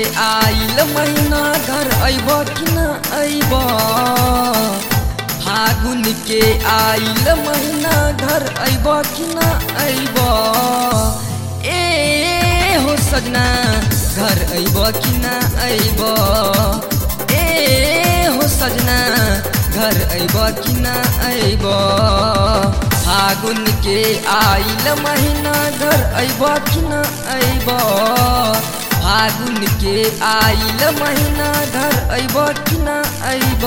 आइल महीना घर अइब कि न अइब फागुन के आइल महीना घर अइब कि न अइब ए हो सजना घर अइब कि न अइब ए हो सजना घर अइब कि न अइब फागुन के आइल महीना घर अइब कि न अइब फागुन के आइल महीना घर अइब कि न अइब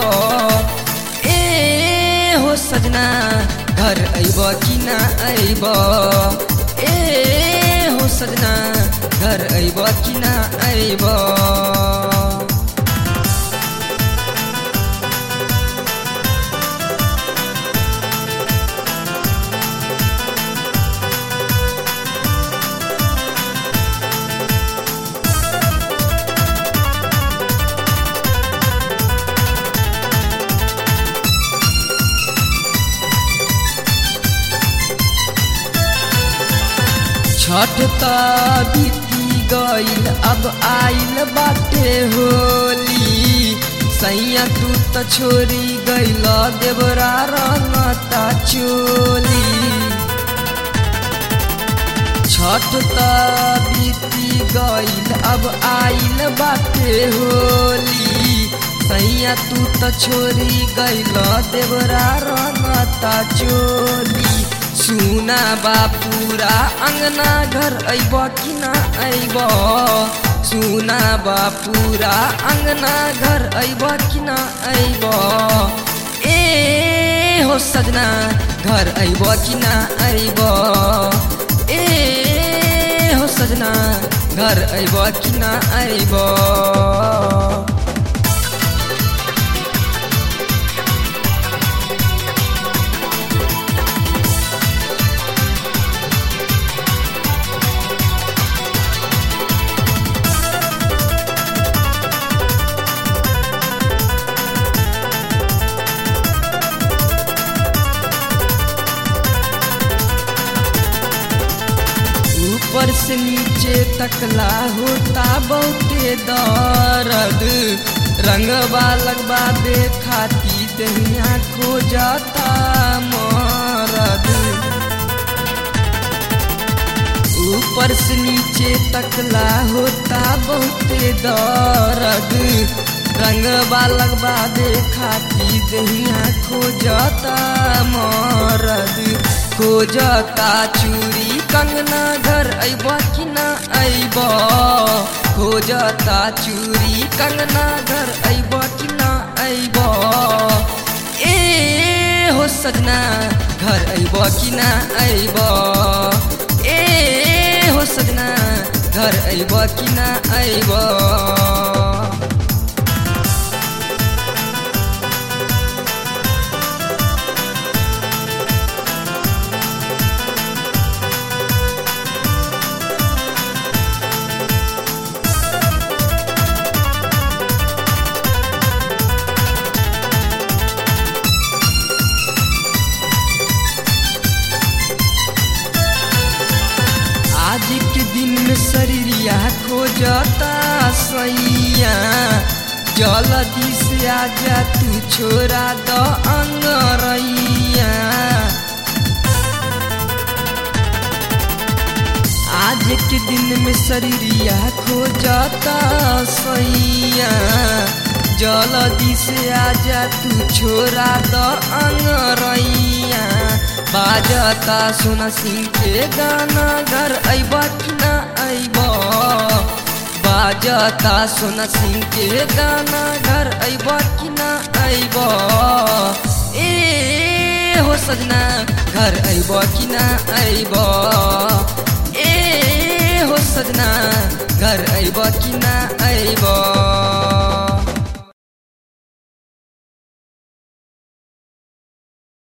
ए हो सजना घर अइब कि न अइब ए हो सजना घर अइब कि न अइब छठ त बीती गईल अब आइल बाटे होली सैया तू त छोरी गईल देवरा रंगता चोली छठ त बीती गईल अब आइल बाटे होली सैया तू त छोरी गईल देवरा रंगता चोली सुना बापूरा अंगना घर अइब कि न अइब सुना बापूरा अंगना घर अइब कि न अइब ए हो सजना घर अइब कि न अइब ए हो सजना घर अइब कि न अइब ऊपर से नीचे तकला होता बहुते दर्द रंगवा लगवा दे खाती दहिया खो जाता मरद ऊपर से नीचे तकला होता बहुते दर्द रंगवा लगवा दे खाती दहिया खो जाता मरद खोजता चूड़ी कंगना घर अइब कि न अइब खोजता चूड़ी कंगना घर अइब कि न अइब ए हो सजना घर अइब कि न अइब ए हो सजना घर अइब कि न अइब आज के दिन में शरीरिया खोजता सैया जल्दी से आजा तू छोरा द अंगरैया आज के दिन में शरीरिया खोजता सैया जल्दी से आजा तू छोरा द अंगरैया बाजता सोना सिंह के गाना घर अइब कि न अइब बाजता सोना सिंह के गाना घर अइब कि न अइब ए हो सजना घर अइब कि न अइब ए हो सजना घर अइब कि न अइब